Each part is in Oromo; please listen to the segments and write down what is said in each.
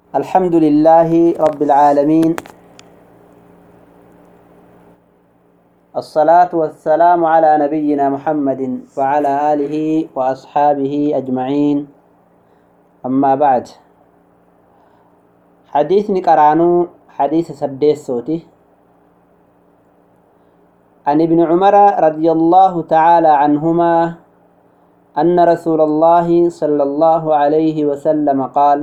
الحمد لله رب العالمين الصلاة والسلام على نبينا محمد وعلى آله وأصحابه أجمعين أما بعد حديث نقرانو حديث سديس صوتي عن ابن عمر رضي الله تعالى عنهما أن رسول الله صلى الله عليه وسلم قال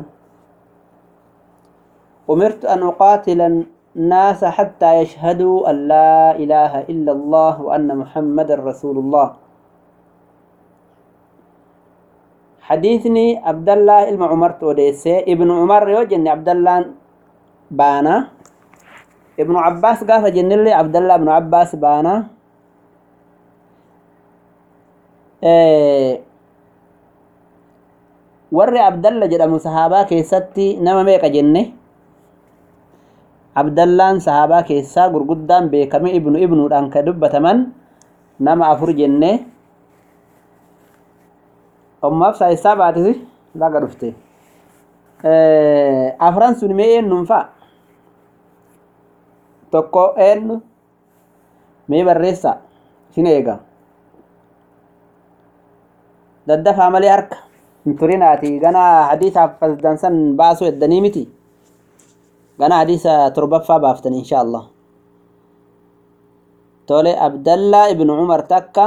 أمرت أن أقاتل الناس حتى يشهدوا أن لا إله إلا الله وأن محمد رسول الله حديثني عبد الله إلما عمر توديسي ابن عمر يوجني عبد الله بانا ابن عباس قاف جنلي عبد الله بن عباس بانا warri abdalla jedhamu sahaabaa keessatti nama meeqa jenne abdallaan sahaabaa keessaa gurguddaan beekame ibnu ibnuudhaan ka dubbataman nama afur jenne ommaaf saayisaa baatisi laga dhufte afran sun mee eenyuun fa'a tokko eenyu mee barreessa isin eega daddafaa malee harka hin turinaati gana hadiisaaf fasdansan baasuu eddanii miti gana hadiisa torbaffaa baaftan insha allah tole abdallaa ibnu umar takka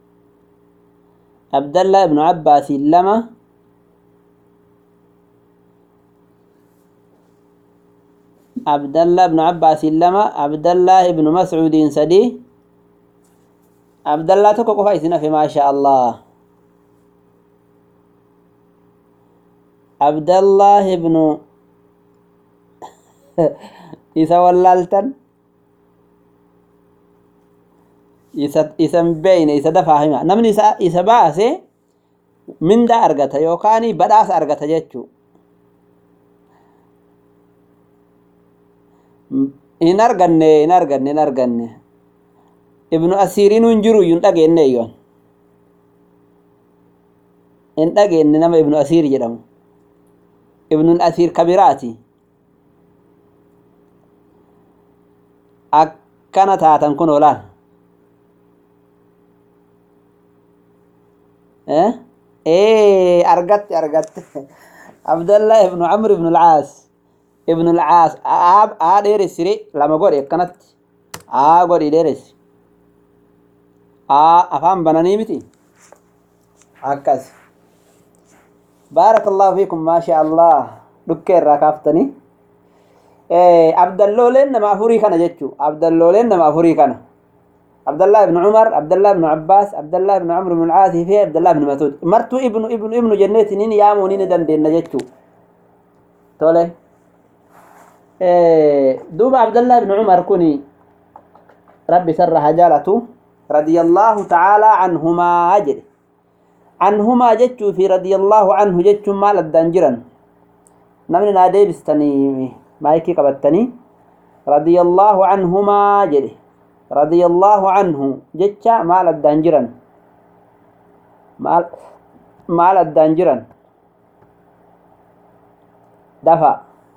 abdallaa ibnu abbaasiin lama abdallaa ibnu abbaasiin lama abdallaa ibnu mascuudiin sadii abdallaa tokko qofa isin hafe maasha allah abdallah ibnu isa wallaaltan isa isan beeyne isa dafaa hima namni isa isa baase minda argata yookaan badhaasa argata jechuu hin arganne hin arganne hin arganne ibnu asiiriin hin jiru hin dhageenne eyyoon hin dhageenne nama ibnu asiir jedhamu ibnul asiir kabiraati akkana taatan kun olaan argatte argatte abdallah ibnu amr ibnu alcaas ibnu alcaas aa dheeressire lama godhe akkanatti aa godhi dheeressi aa afaan bananii miti akkas بارك الله فيكم ما شاء الله دكير راكافتني عبد اللولين نما افوري كان جچو عبد اللولين نما افوري كان عبد الله بن عمر عبد الله بن عباس عبد الله بن عمرو بن العاص في عبد الله بن مسعود مرتو ابن ابن ابن جنة نين يامو نين دندن جچو تولي دوب عبد الله بن عمر كوني ربي سر حجالته رضي الله تعالى عنهما أجل عنهما جتشو في رضي الله عنه جتشو مال الدنجرن نمني نادي بستني مايكي قبتني رضي الله عنهما جدي رضي الله عنه جتشا مال الدنجرن مال مال الدنجرن دفع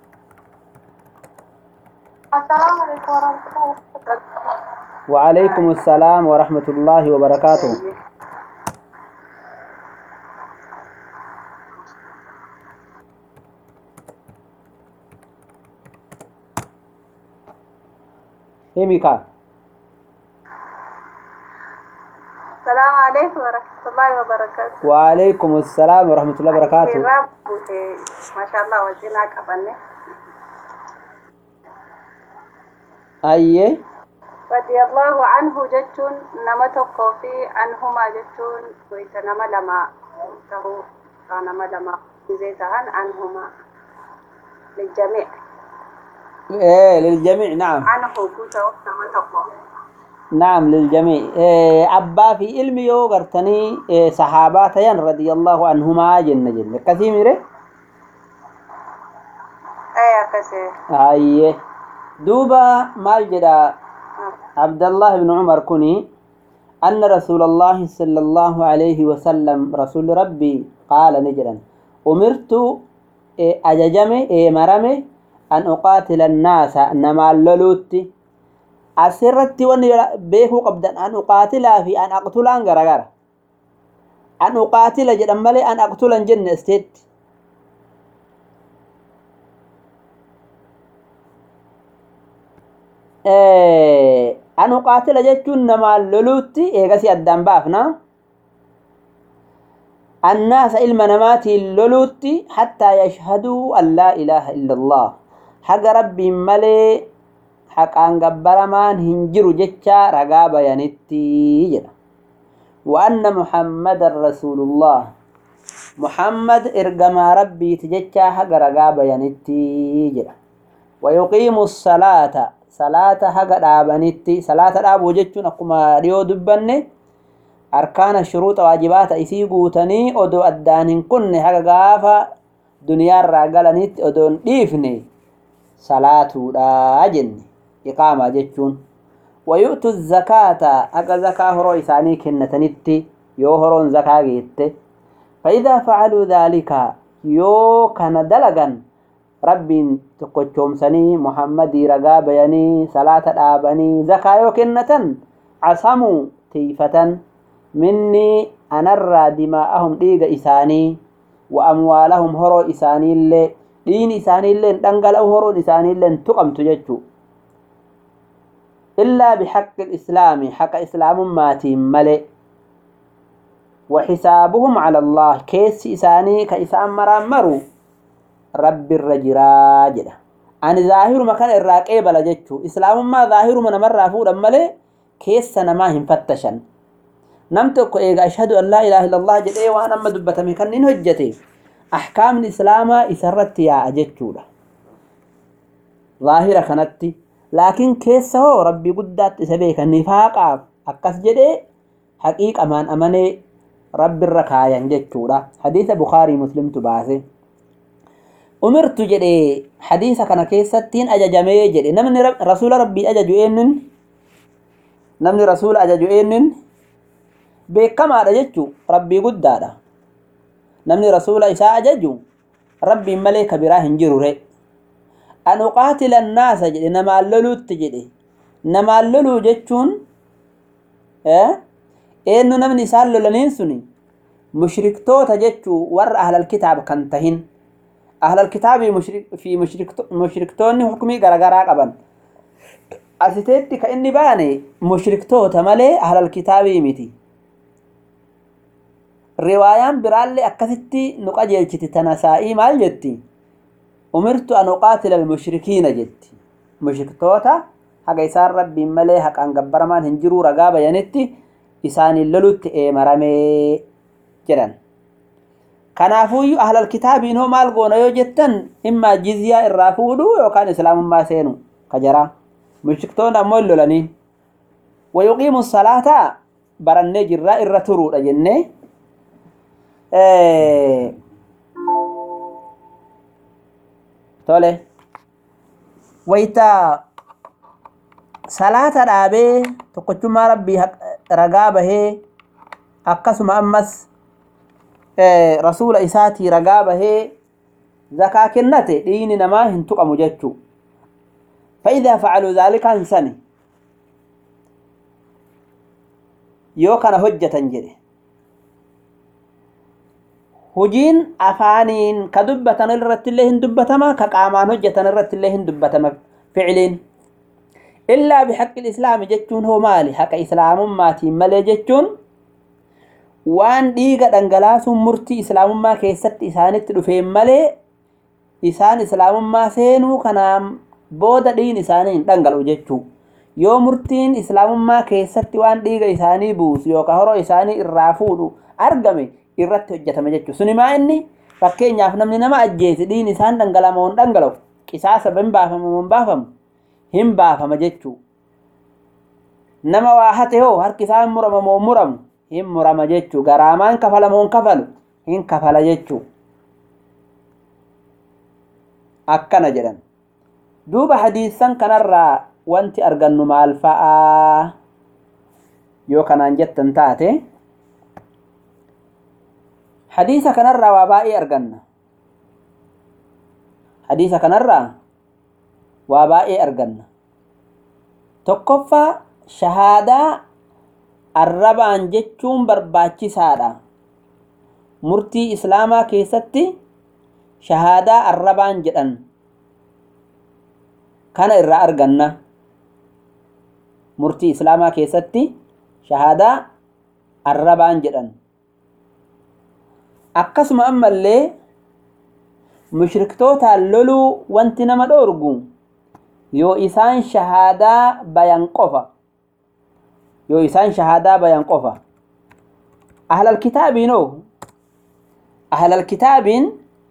السلام عليكم ورحمة الله وبركاته وعليكم السلام ورحمة الله وبركاته ميكا السلام عليكم ورحمة الله وبركاته وعليكم السلام ورحمة الله وبركاته رب ما شاء الله وجينا قبلنا أيه رضي الله عنه جتون نما تقو في عنهما جتون ويت نما لما تهو نما لما زيتهن عنهما للجميع إيه للجميع نعم عنه كوتا نما تقو نعم للجميع إيه أبا في علم يو غرتني إيه صحابات ين رضي الله عنهما جنة جنة كثير ميري أيا كسي أيه دوبا مال جدا عبد الله بن عمر كني أن رسول الله صلى الله عليه وسلم رسول ربي قال نجرا أمرت ajajame eemarame an uqaatila annaasa namaan loluutti asirratti wanni beekuu qabdan an uqaatilaa fi an aqtulaan garagara an uqaatila jedhan malee an aqtulan jenne isteetti an uqaatila jechuun namaan loluutti eegasi addaan baafna annaasa ilma namaatiin loluutti hattaa yashhaduu an laa ilaaha illa allah haga rabbiin malee haqaan gabbaramaan hin jiru jecha ragaa bayanitti jedha wa anna muhammadan rasuulullah muhammad ergamaa rabbiiti jecha haga ragaa bayanitti jedha wa yuqiimu salaata salaata haga dhaabanitti salaata dhaabuu jechuun akkuma dhiyoo dubbanne arkaana shuruuxa waajibaata isii guutanii odoo addaan hin kunne haga gaafa duniyaarraa galanitti odoon dhiifne salaatuudha jenne iqaamaa jechuun wayu'tu zakaata haga zakaa horoo isaanii kennatanitti yoo horoon zakaa geette faidaa facaluu dhaalika yoo kana dalagan rabbiin tokkochoomsanii muhammadii ragaa bayanii salaata dhaabanii zakaa yoo kennatan casamuu tiifatan minni anarraa dimaa'ahum dhiiga isaanii wa amwaalahum horoo isaaniillee dhiini isaaniillee dhangala'u horoon isaaniillee tuqamtu jechuu illaa bixaqqi islaami haqa islaamummaatiin male وحسابهم على الله كيس إساني كإسان مرام مرو رب الرجرا جدا أنا ظاهر مكان الراقي بلا جتشو إسلام ما ظاهر من مرة فور أمالي كيس سنة ما هم فتشن نمتك إيغا أشهد أن لا إله إلا الله جد إيه وأنا أما دبتا مكان هجتي أحكام الإسلام إسرت يا أجتشو ظاهرة كانت لكن كيس هو ربي قدات إسبيك النفاق أكس جدي حقيقة من أمني رب الركايا جتشو حديث بخاري مسلم تباسي umirtu jedhe hadiisa kana keessattiin ajajamee jedhe namni rasuula rabbii ajaju eenyun namni rasuula ajaju eenyun beekamaadha jechu rabbii guddaadha namni rasuula isaa ajaju rabbiin malee ka biraa hin jirure an uqaatila annaasa jedhe namaan loluutti jedhe namaan loluu jechuun eenyu namni isaan lolaniin suni mushriktoota jechuu warra ahlal kitaab kan tahin ahlal kitaabii fi mushriktoonni hukumii garagaraa qaban asiteetti ka inni baane mushriktoota malee ahlal kitaabii miti riwaayaan biraallee akkasitti nu qajeelchiti tanasaa'ii maal jetti umirtu an uqaatila almushrikiina jetti mushriktoota haga isaan rabbiin malee haqaan gabbaramaan hin jiruu ragaa bayanitti isaaniin lolutti eemaramee jedhan kanaafuyyuu ahlal kitaabiin hoo maal goona yoo jettan immaa jizyaa irraa fuudhuu yookaan islaamummaa seenu ka jaraa mushriktoonni ammoo hin lolaniin wayuqiimu salaataa barannee jirraa irra turuudha jennee tole wayta salaata dhaabee tokkochummaa rabbii ragaa bahee akkasuma ammas rasuula isaatii ragaa bahee zakaa kennate dhiini namaa hin tuqamu jechuu فإذا فعلوا ذلك أنسني yoo kana hojjetan jedhe hujiin afaaniin ka dubbatan irratti illee hin dubbatama ka qaamaan hojjetan irratti illee hin dubbatama ficiliin illaa bixaqqi islaami jechuun hoo maali haqa islaamummaatiin malee jechuun waan dhiiga dhangalaasuun murtii islaamummaa keessatti isaanitti dhufeen malee isaan islaamummaa seenuu kanaan booda dhiin isaanii hin dhangala'u jechuu yoo murtiin islaamummaa keessatti waan dhiiga isaanii buusu yookaan horoo isaanii irraa fuudhu argame irratti hojjetame jechuu sunimaa inni fakkeenyaaf namni nama ajjeese dhiin isaan dhangalama hin dhangala'u qisaasa hin baafamu hin baafamu hin baafama jechuu nama waa hate hoo harki isaa hin murama moo muramu hin murama jechuu garaamaan kafala moo hin kafalu hin kafala jechuu akkana jedhan duuba hadiisan kanarraa wanti argannu maal fa'aa yoo kanaan jettan taate hadiisa kanarraa waa baay'ee arganna hadiisa kanarraa waa baay'ee arganna tokkoffaa shahaadaa arrabaan jechuun barbaachisaadha murtii islaamaa keessatti shahaadaa arrabaan jedhan kana irraa arganna murtii islaamaa keessatti shahaadaa arrabaan jedhan akkasuma ammallee mushriktootaan loluu wanti nama dhoorgu yoo isaan shahaadaa bayan qofa yoo isaan shahaadaa bayan qofa ahlal kitaabiinoo ahlal kitaabiin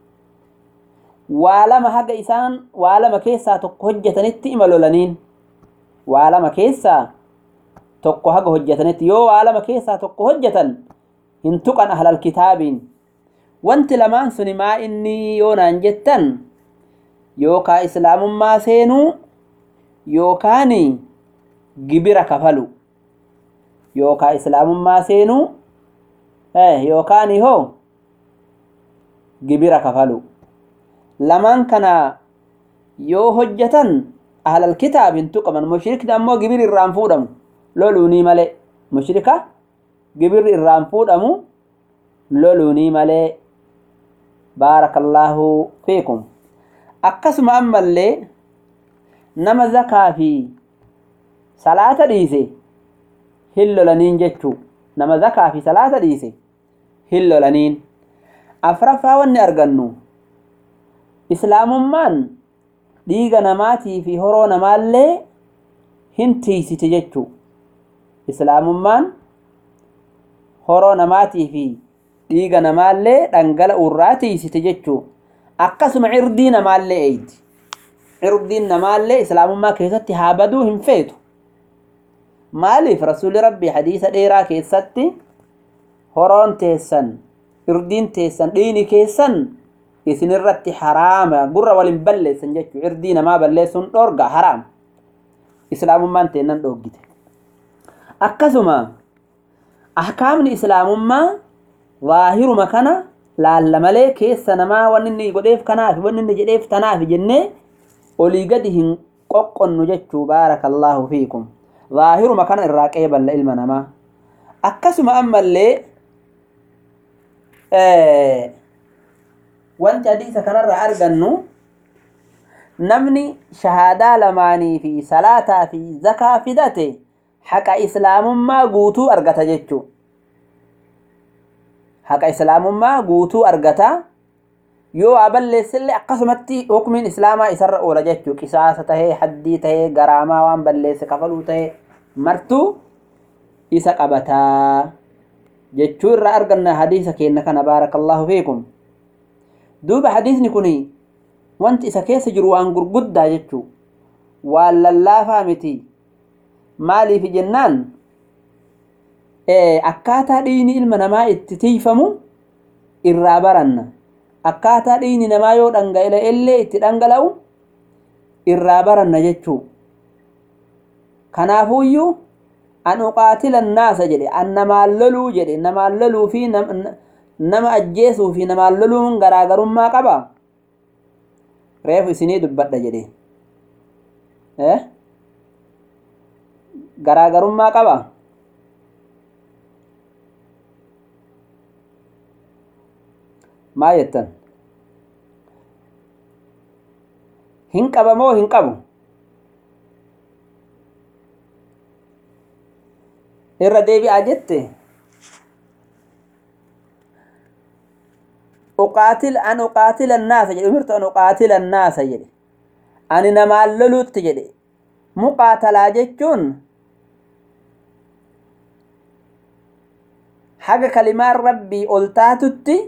waa lama haga isaan waa lama keessaa tokko hojjetanitti ima lolaniin waa lama keessaa tokko haga hojjetanitti yoo waa lama keessaa tokko hojjetan hin tuqan ahlal kitaabiin wanti lamaan suni maa inni yoo naan jettan yookaa islaamummaa seenuu yookaan gibira kafalu yookaa islaamummaa seenuu yookaan hoo gibira kafalu lamaan kana yoo hojjetan ahlal kitaabin tuqaman mushrikni ammoo gibir irraan fuudhamu loluunii malee mushrika gibirri irraan fuudhamu loluunii malee baarakallaahu fiikum akkasuma ammallee nama zakaa fi salaata dhiise hin lolaniin jechuu nama zakaa fi salaata dhiise hin lolaniin afraffaa wanni argannu islaamummaan dhiiga namaatii fi horoo namaallee hin tiisiti jechuu islaamummaan horoo namaatii fi dhiiga namaallee dhangala'uu irraa tiisiti jechuu akkasuma cirdii namaallee eeyti cirdiin namaallee islaamummaa keessatti haa baduu hin feetu maaliif rasuuli rabbii hadiisa dheeraa keessatti horoon teessan cirdiin teessan dhiini keessan isinirratti haraama gurra walin balleessan jechuu cirdii namaa balleessuun dhoorga haraam islaamummaan teennan dhoorgite akkasuma ahkaamni islaamummaa waahiruma kana laalla malee keessa namaa wanni inni godheef kanaaf wanni inni jedheef tanaaf jennee olii gadi hin qoqqonnu jechuu baarakallaahu fiikum waahiruma kana irraa qeeballa ilma namaa akkasuma ammallee wanti hadiisa kanarraa argannu namni shahaadaa lamaanii fi salaataa fi zakaa fidate haqa islaamummaa guutuu argata jechuu haqa islaamummaa guutuu argata yoo waa balleessillee akkasumatti hukmiin islaamaa isarra oola jechuu qisaasa tahee haddii tahee garaamaa waan balleesse kafaluu tahee martuu isa qabataa jechuu irraa arganna hadiisa keenna kana baarakallaahu fiikum duuba hadiisni kun wanti isa keessa jiru waan gurguddaa jechuu waan lallaafaa miti maaliif jennaan akkaataa dhiigni ilma namaa itti tiifamu irraa baranna akkaataa dhiigni namaa yoo dhangala'e illee itti dhangala'u irraa baranna jechuu kanaafuuyyuu an uqaatila naasa jedhe an namaan loluu jedhe namaan loluu fi nama ajjeesuu fi namaan loluun garaagarummaa qaba reefu isinii dubbadha jedhe garaagarummaa qaba maa jettan hin qaba moo hin qabu irra deebi'aa jette uqaatil an uqaatila annaasa jedhe umirtu an uqaatila annaasa jedhe ani namaan loluutti jedhe muqaatalaa jechuun haga kalimaan rabbii ol taatutti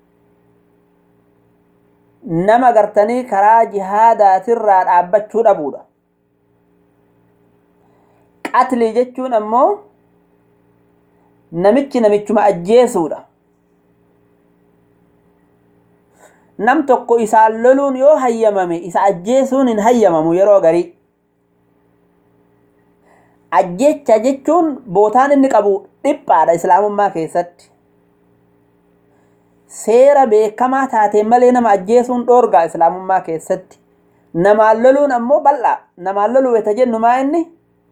nama gartanii karaa jihaadaatirraa dhaabbachuu dhabuudha qatlii jechuun ammoo namichi namichuma ajjeesuudha nam tokko isaan loluun yoo hayyamame isa ajjeesuun hin hayyamamu yeroo garii ajjecha jechuun bootaan inni qabu dhiphaadha islaamummaa keessatti seera beekamaa taateen malee nama ajjeesuun dhoorgaa islaamummaa keessatti namaan loluun ammoo bal'aa namaan loluu weta jennu maa inni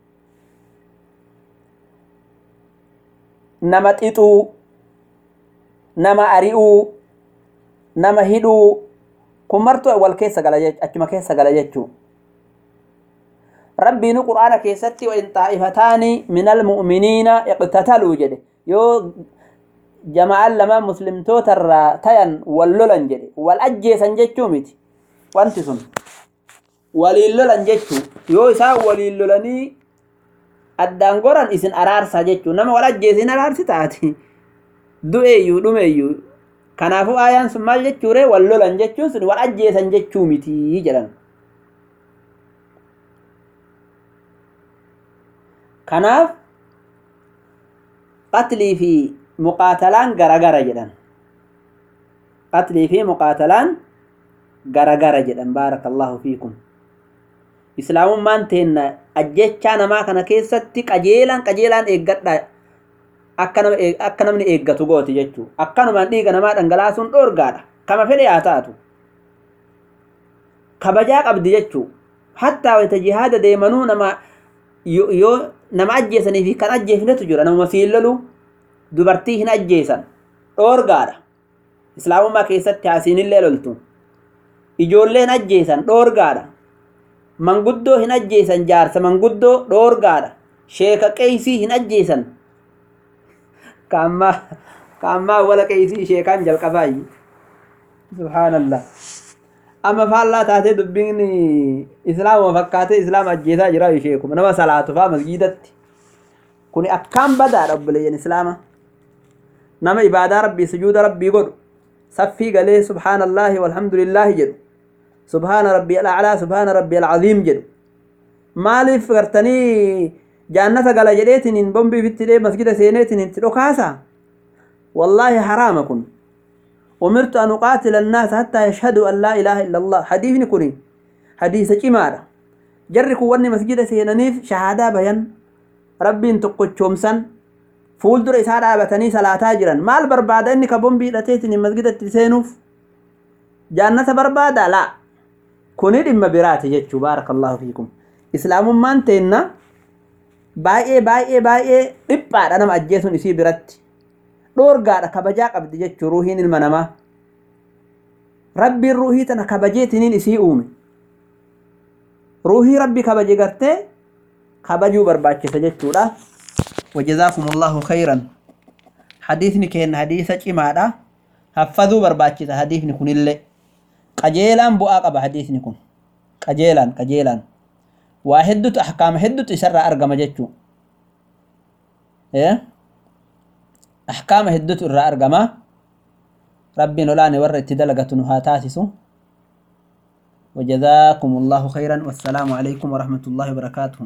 nama xixuu nama ari'uu nama hidhuu kun martuu wal keessa gala achuma keessa gala jechuu rabbiinu qur'aana keessatti wain xaa'ifataani min almu'miniina iqtataluu jedhe yoo jama'aan lama muslimtoota irraa tayan wal lolan jedhe wal ajjeesan jechuu miti wanti sun waliin lolan jechuu yoo isaan waliin lolanii addaan goran isin araarsa jechuu nama wal ajjeesin araarsi taati du'eeyyuu dhumeeyyuu kanaafuu aayaan sun maal jechuure wal lolan jechuun sun wal ajjeesan jechuu miti jedhan kanaaf qatlii fi muqaatalaan garagara jedhan qatlii fi muqaatalaan garagara jedhan baarakallahu fiikum islaamummaan teenna ajjechaa namaa kana keessatti qajeelaan qajeelaan eeggadha akka namni eeggatu gooti jechuu akkanumaan dhiiga namaa dhangalaasuun dhoorgaadha kama fedhe haa taatu kabajaa qabdi jechuu hattaa wayta jihaada deemanuu nama yoo nama ajjeesanii fi kan ajjeefnetu jira namuma siin lolu dubartii hin ajjeesan dhoorgaadha islaamummaa keessatti haasiinillee loltu ijoollee hin ajjeesan dhoorgaadha manguddoo hin ajjeesan jaarsa manguddoo dhoorgaadha sheeka qeeysii hin ajjeesan kaammaa kaammaa wala qeeysii sheekaan jalqabaayyi subhaanallah amma faallaa taatee dubbiin islaama fakkaatee islaama ajjeesaa jira sheekuma nama salaatu faa masgiidatti kun akkaan badaadha obboleeyyan islaama nama ibaadaa rabbii sujuuda rabbii godhu saffii galee subhaanallaahi walhamdulillaahi jedhu subhaana rabbii alaclaa subhaana rabbii alcaziim jedhu maaliif gartanii jaannata gala jedheetiniin bombii fitti dhee masgida seeneetiniin itti dhokaasa wallaahi haraama kun أمرت أن أقاتل الناس حتى يشهدوا أن لا إله إلا الله حديث كوني حديث جمارة جرك وني مسجد سينانيف شهادة بيان ربي انتقو تشومسن فول در إسارة بتني صلاة جرا مال بربادة إنك بومبي لتيتني مسجد تسينوف جنة بربادة لا كوني دم برات جتشو بارك الله فيكم إسلام مان تينا بايئ بايئ بايئ إبقى أنا مأجيسون إسي براتي dhoorgaadha kabajaa qabdi jechuu ruuhiin ilma namaa rabbiin ruuhii tana kabajeetiniin isii uume ruuhii rabbi kabaje gartee kabajuu barbaachisa jechuudha wajazaakum allahu khayran hadiisni keenna hadiisa cimaadha haffazuu barbaachisa hadiisni kunillee qajeelaan bu'aa qaba hadiisni kun qajeelaan qajeelaan waa heddutu ahkaama heddutu isarraa argama jechuu أحكام هدت الرأر جما ربي نولاني ورد تدلقة نهاتاتسو وجزاكم الله خيرا والسلام عليكم ورحمة الله وبركاته